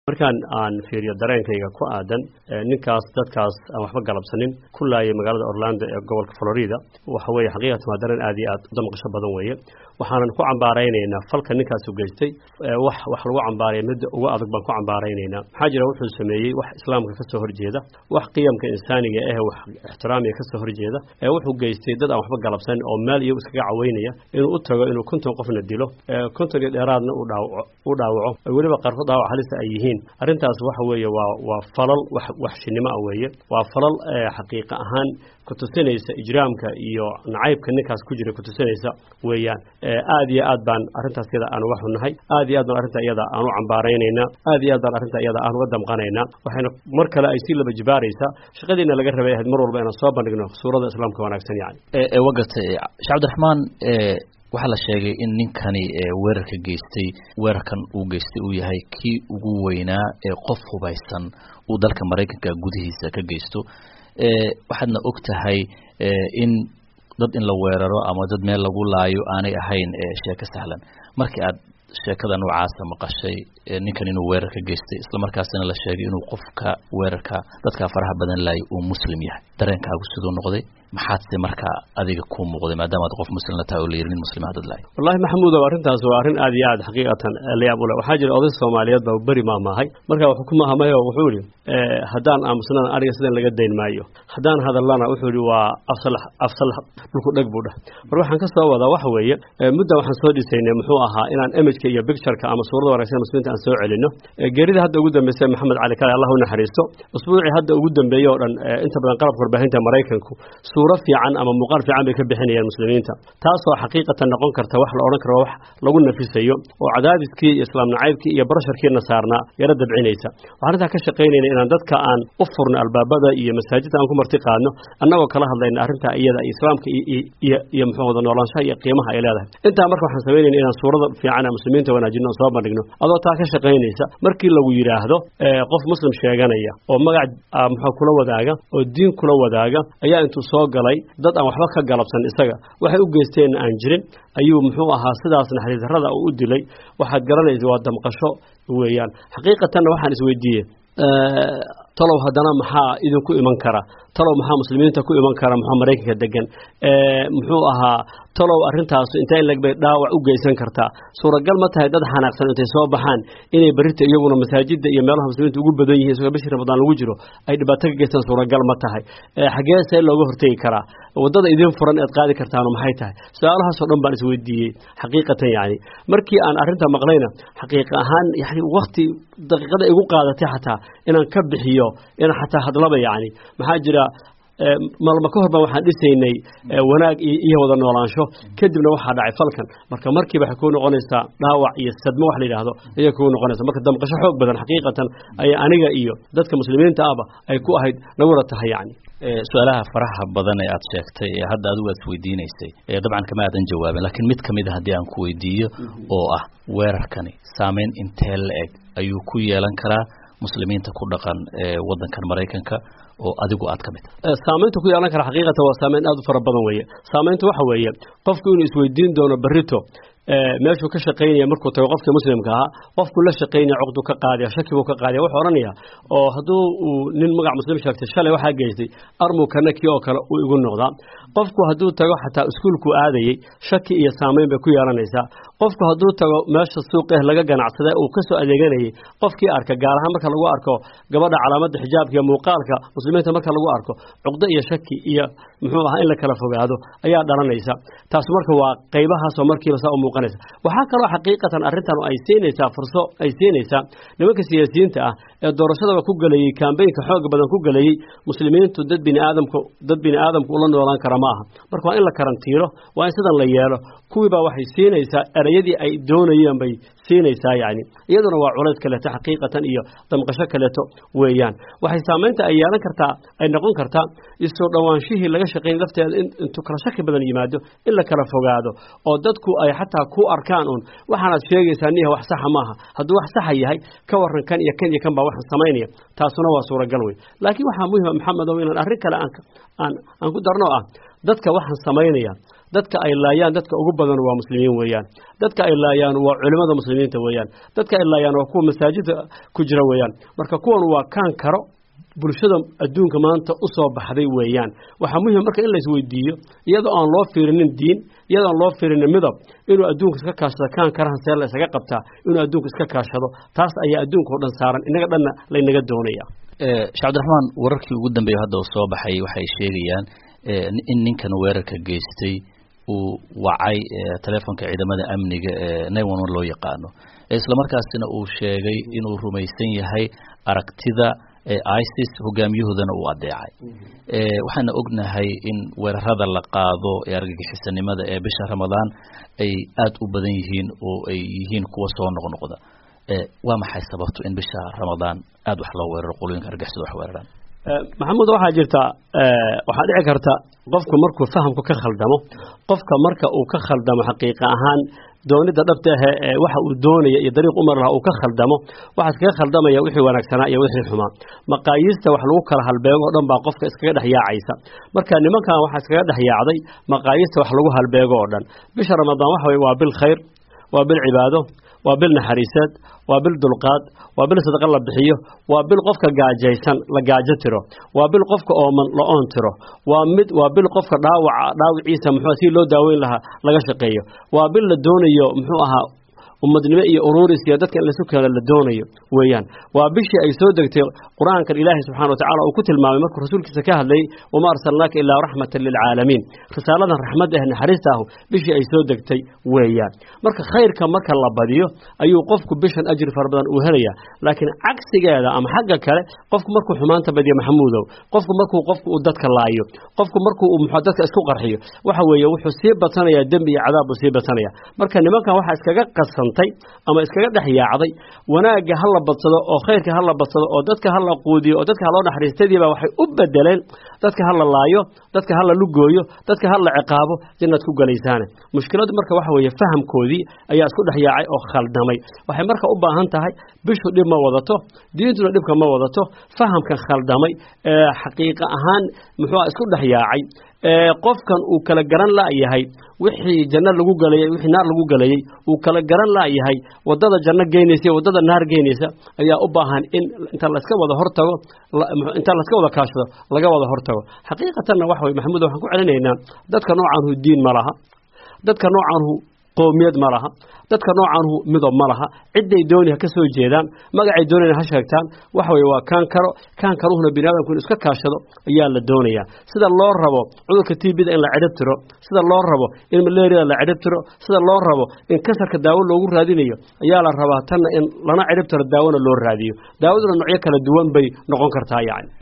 markaan aan fiiriyo dareenkayga ku aadan ninkaas dadkaas aan waxba galabsanin ku laayay magaalada orlando ee gobolka florida waxa weeye xaqiiqatan waa dareen aad iyo aad u damqasho badan weeye waxaanan ku cambaaraynaynaa falka ninkaasu geystay wax wax lagu cambaaraya midda ugu adag baan ku cambaaraynaynaa maxaa jira wuxuu sameeyey wax islaamka ka soo horjeeda wax qiyamka insaaniga eh wax ixtiraamiga ka soo horjeeda ee wuxuu geystay dad aan waxba galabsanin oo meel iyo iskaga caweynaya inuu u tago inuu konton qofna dilo konton iyo dheeraadna u dhaawaco weliba qaarkood dhaawac halista ay yihiin arrintaas waxa weeye waa waa falal wax waxshinimo ah weeye waa falal xaqiiqa ahaan kutusinaysa ijraamka iyo nacaybka ninkaas ku jira kutusinaysa weeyaan aad iyo aad baan arrintaas iyada aan uga xunnahay aad iyo aad baan arrinta iyada aan u cambaaraynaynaa aad iyo aad baan arrinta iyada aan uga damqanaynaa waxayna mar kale ay sii laba jibaaraysaa shaqadiina laga rabay ahayd mar walba inaan soo bandhigno suurada islaamka wanaagsan yani wagatay sheekh cabdiraxmaan waxaa la sheegay in ninkani weerarka geystay weerarkan uu geystay uu yahay kii ugu weynaa ee qof hubaysan uu dalka maraykanka gudihiisa ka geysto waxaadna og tahay in dad in la weeraro ama dad meel lagu laayo aanay ahayn sheeko sahlan markii aad sheekada noocaasa maqashay ninkan inuu weerarka geystay islamarkaasina la sheegay inuu qofka weerarka dadkaa faraha badan laayay uu muslim yahay dareenkaagu siduu noqday maxaadse markaa adiga ku muuqday maadaama ad qof muslimna tahay oo la yiri nin muslima dad lahay wallahi maxamuudow arrintaas waa arrin aad iyo aad xaqiiqatan layaab ule waxaa jira oday soomaaliyeed baa beri maamaahay marka wuxuu ku mahamay oo wuxuu yihi haddaan aamusnana ariga sidan laga dayn maayo haddaan hadallana wuxuu yihi waa afsal afsal dhulku dheg buu dheh mar waxaan ka soo wadaa waxa weeye muddan waxaan soo dhisaynay muxuu ahaa inaan imageka iyo bictureka ama suurada wanaagsan muslimiinta aan soo celino geerida hadda ugu dambeysay maxamed cali kale allah u naxariisto usbuucii hadda ugu dambeeyey oo dhan inta badan qalabka warbaahinta maraykanku suuro fiican ama muuqaal fiican bay ka bixinayaan muslimiinta taasoo xaqiiqatan noqon karta wax la odhan karo wax lagu nafisayo oo cadaadiskii iyo islaam nacaybkii iyo barasharkiina saarnaa yaro dabcinaysa waxaan arrintaa ka shaqaynayna inaan dadka aan u furno albaabada iyo masaajidda aan ku marti qaadno annagoo kala hadlayna arrintaa iyada islaamka iyo iyo muxuu wada noolaanshaha iyo qiimaha ay leedahay intaa marka waxaan samaynayna inaan suurada fiican aan muslimiinta wanaajino oo soo bandhigno adoo taa ka shaqaynaysa markii lagu yidhaahdo qof muslim sheeganaya oo magac muxuu kula wadaaga oo diin kula wadaaga ayaa intuu soo galay dad aan waxba ka galabsan isaga waxay u geysteenna aan jirin ayuu muxuu ahaa sidaas naxariis darrada uu u dilay waxaad garanaysa waa damqasho weeyaan xaqiiqatanna waxaan isweydiiyey talow haddana maxaa idinku iman kara talow maxaa muslimiinta ku iman kara muxuu maraykanka degan muxuu ahaa talow arrintaasu intee in lagbay dhaawac u geysan kartaa suuragal ma tahay dad xanaaqsan intay soo baxaan inay berrita iyaguna masaajidda iyo meelaha muslimiinta ugu badan yihiin isagoo bishii ramadaan lagu jiro ay dhibaato ka geystaan suuragal ma tahay xagee see looga hortegi karaa waddada idin furan ead qaadi kartaanu maxay tahay su-aalahaasoo dhan baan isweydiiyey xaqiiqatan yacni markii aan arrinta maqlayna xaqiiqa ahaan yani wakti daqiiqada igu qaadatay xataa inaan ka bixiyo inaan xataa hadlaba yacni maxaa jira malma ka hor baan waxaan dhisaynay wanaag iyo wada noolaansho kadibna waxaa dhacay falkan marka markiiba waxay kuu noqonaysaa dhaawac iyo sadmo wax la yidhaahdo ayay kuu noqonaysa marka damqasho xoog badan xaqiiqatan ayay aniga iyo dadka muslimiinta ahba ay ku ahayd naguna tahay yacni su-aalaha faraha badan ee aad sheegtay ee hadda adigu aad isweydiinaysay dabcan kama aadan jawaabin laakiin mid kamid a haddii aan ku weydiiyo oo ah weerarkani saameyn intee la eg ayuu ku yeelan karaa muslimiinta ku dhaqan waddankan maraykanka oo adigu aad ka mid tahay saamaynta ku yeelan kara xaqiiqatan waa saamayn aad u fara badan weeye saamaynta waxa weeye qofku inuu isweydiin doono berrito meeshuu ka shaqaynaya markuu tago qofkii muslimka ahaa qofkuu la shaqaynaya coqduu ka qaadaya shaki buu ka qaadaya wuxuu odhanaya oo hadduu uu nin magac muslim sheegtay shalay waxaa geystay armuu kana kii oo kale uu igu noqdaa qofku hadduu tago xataa iskuulkuu aadayey shaki iyo saamayn bay ku yeelanaysaa qofku hadduu tago meesha suuqeh laga ganacsada uu ka soo adeeganayay qofkii arka gaar ahaan marka lagu arko gabadha calaamadda xijaabka iyo muuqaalka muslimiinta marka lagu arko cuqdo iyo shaki iyo muxuu ahaa in la kala fogaado ayaa dhalanaysa taas marka waa qaybahaasoo markiiba saa u muuqanaysa waxaa kaloo xaqiiqatan arrintan ay siinaysaa furso ay siinaysaa nimanka siyaasiyiinta ah ee doorashadaba ku gelayey kambeynka xooga badan ku gelayey muslimiintu dad bini aadamku dad bini aadamku ula noolaan kara ma aha marka waa in la karantiilo waa in sidan la yeelo kuwiibaa waxay siinaysaa erayadii ay doonayeen bay siinaysaa yacni iyaduna waa culays kaleeto xaqiiqatan iyo damqasho kaleeto weeyaan waxay saamaynta ay yeelan kartaa ay noqon kartaa isoo dhowaanshihii laga shaqayn lafteeda intuu kala shaki badan yimaado in la kala fogaado oo dadku ay xataa ku arkaan un waxaanaad sheegaysaa niyaha wax saxa maaha hadduu wax saxa yahay ka waran kan iyo kan iyo kan baa waxaan samaynaya taasuna waa suuragal wey laakiin waxaa muhima maxamedow inaan arrin kale aan aan aan ku darno ah dadka waxaan samaynaya dadka ay laayaan dadka ugu badan waa muslimiin weeyaan dadka ay laayaan waa culimada muslimiinta weeyaan dadka ay laayaan waa kuwa masaajidda ku jira weeyaan marka kuwan waa kaan karo bulshada adduunka maanta u soo baxday weeyaan waxaa muhim marka in la isweydiiyo iyadoo aan loo fiirinin diin iyadoo aan loo fiirinin midab inuu adduunka iska kaashado kaan karahan see la isaga qabtaa inuu adduunka iska kaashado taas ayaa adduunka oo dhan saaran inaga dhanna laynaga doonaya sheekh cabdiraxmaan wararkii ugu dambeeya hadda uu soo baxay waxay sheegayaan in ninkan weerarka geystay uu wacay telefonka ciidamada amniga ee nine one one loo yaqaano islamarkaasina uu sheegay inuu rumaysan yahay aragtida isis hogaamiyahoodana uu adeecay waxaana ognahay in weerarada la qaado ee argagixisanimada ee bisha ramadaan ay aada u badan yihiin oo ay yihiin kuwa soo noqnoqda waa maxay sababto in bisha ramadaan aada wax loo weeraro qolooyinka argagixisada wax weeraraan maxamuud waxaa jirta waxaa dhici karta qofku markuu fahamku ka khaldamo qofka marka uu ka khaldamo xaqiiqa ahaan doonida dhabta ahe ee waxa uu doonaya iyo dariiq umar laha uu ka khaldamo waxaa iskaga khaldamaya wixii wanaagsanaa iyo wixii xumaa maqaayiista wax lagu kala halbeego o dhan baa qofka iskaga dhex yaacaysa marka nimankan waxaa iskaga dhex yaacday maqaayiista wax lagu halbeego oo dhan bisha ramadaan waxa weye waa bil khayr waa bil cibaado waa bil naxariiseed waa bil dulqaad waa bil sadaqa la bixiyo waa bil qofka gaajaysan la gaajo tiro waa bil qofka ooman la oon tiro waa mid waa bil qofka dhaawaca dhaawiciisa muxuu si loo daaweyn lahaa laga shaqeeyo waa bil la doonayo muxuu ahaa ummadnimo iyo ururis iyo dadka in la sukeeno la doonayo weeyaan waa bishii ay soo degtay qur-aankan ilaahay subxana watacala uu ku tilmaamay markuu rasuulkiisa ka hadlayay wama arsalnaaka ilaa raxmatan lilcaalamiin risaaladan raxmad ah naxariista ahu bishii ay soo degtay weeyaan marka khayrka marka la badiyo ayuu qofku bishan ajri fara badan uu helaya laakiin cagsigeeda ama xagga kale qofku markuu xumaanta badiyo maxamuudow qofku markuu qofku uu dadka laayo qofku markuu muxuu dadka isku qarxiyo waxa weeye wuxuu sii batanayaa dembi iyo cadaab buu sii batanaya marka nimankan waxaa iskaga qasan ama iskaga dhex yaacday wanaagga ha la badsado oo khayrka ha la badsado oo dadka ha la quudiyo oo dadka ha loo naxariistadiiba waxay u bedeleen dadka ha la laayo dadka ha la lugooyo dadka ha la ciqaabo jannaad ku galaysaane mushkiladu marka waxa weeye fahamkoodii ayaa isku dhex yaacay oo khaldamay waxay marka u baahan tahay bishu dhib ma wadato diintuna dhibka ma wadato fahamkan khaldamay ee xaqiiqa ahaan muxuua isku dhex yaacay qofkan uu kala garan la'yahay wixii janno lagu galayay wixii naar lagu galayay uu kala garan la'yahay waddada janno geynaysa iyo waddada naar geynaysa ayaa u baahan in inta layska wada hortago inta layska wada kaashado laga wada hortago xaqiiqatanna waxa weye maxamuud waxaan ku celinaynaa dadka noocaanhu diin ma laha dadka noocaanhu qoomiyad ma laha dadka noocaanhu midob ma laha cidday dooni ha ka soo jeedaan magacay doonayna ha sheegtaan waxa weye waa kaan karo kaan karuhuna bini aadamku in iska kaashado ayaa la doonayaa sida loo rabo cudurka tbda in la cidhib tiro sida loo rabo in malaria la cidhib tiro sida loo rabo in kansarka daawo loogu raadinayo ayaa la rabaa tanna in lana cidhib tiro daawona loo raadiyo daawaduna noocyo kala duwan bay noqon kartaa yacni